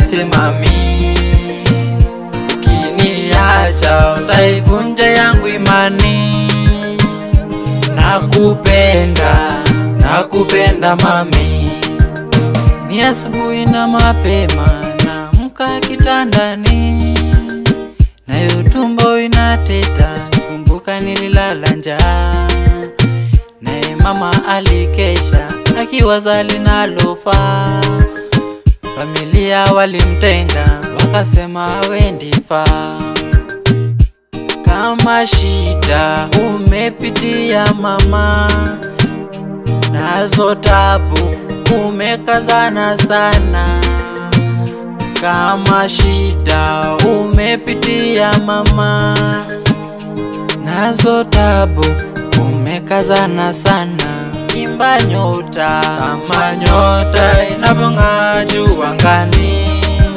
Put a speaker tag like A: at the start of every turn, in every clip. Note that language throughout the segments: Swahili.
A: usiniache mami, ukiniacha utaivunja yangu imani. Nakupenda, nakupenda mami, ni asubuhi na mapema, naamka kitandani, nayo tumbo inateta, kumbuka nililala njaa, naye mama alikesha akiwaza linalofaa. Familia walimtenga, wakasema hawendi faa. Kama shida umepitia mama, nazo tabu umekazana sana. Kama shida umepitia mama, nazo tabu umekazana sana. Imba nyota kama nyota inavyong'aa juu angani,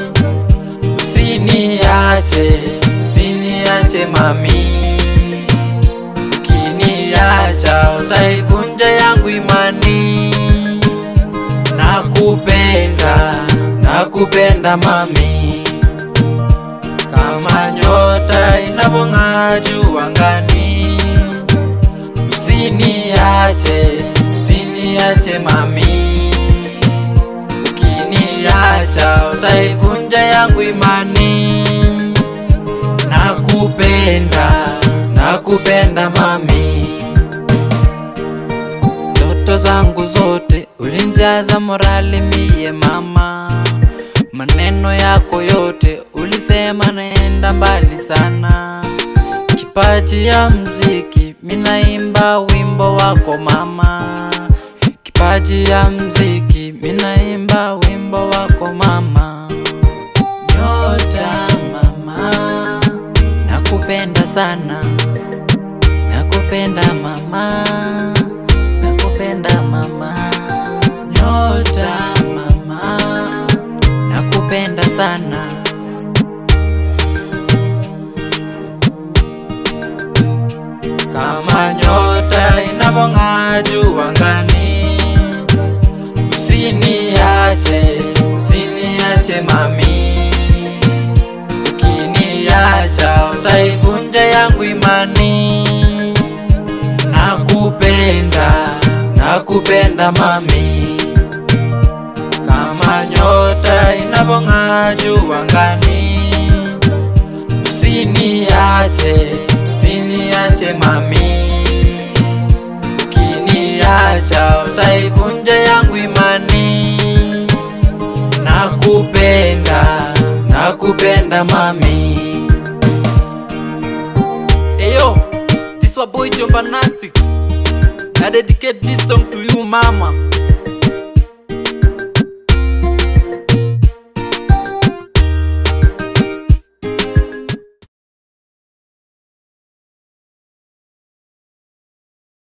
A: usiniache, usiniache mami, ukiniacha utaivunja yangu imani. Nakupenda, nakupenda mami, kama nyota inavyong'aa juu angani, usiniache, usiniache mami, ukiniacha utaivunja yangu imani. Nakupenda, nakupenda mami, ndoto zangu zote ulinjaza morali mie mama, maneno yako yote ulisema naenda mbali sana. Kipaji ya mziki minaimba wimbo wako mama, kipaji ya mziki minaimba wimbo wako mama. Nyota mama, nakupenda sana, nakupenda mama, nakupenda mama. Nyota mama, nakupenda sana. Kama nyota inavyong'aa juu angani, usiniache, usiniache mami, ukiniacha utaivunja yangu imani. Nakupenda, nakupenda mami, kama nyota inavyong'aa juu angani, usiniache, usiniache mami, ukiniacha utaivunja yangu imani. Nakupenda, nakupenda mami. Eyo, this wa boy Jomba Nastic. I dedicate this song to you mama.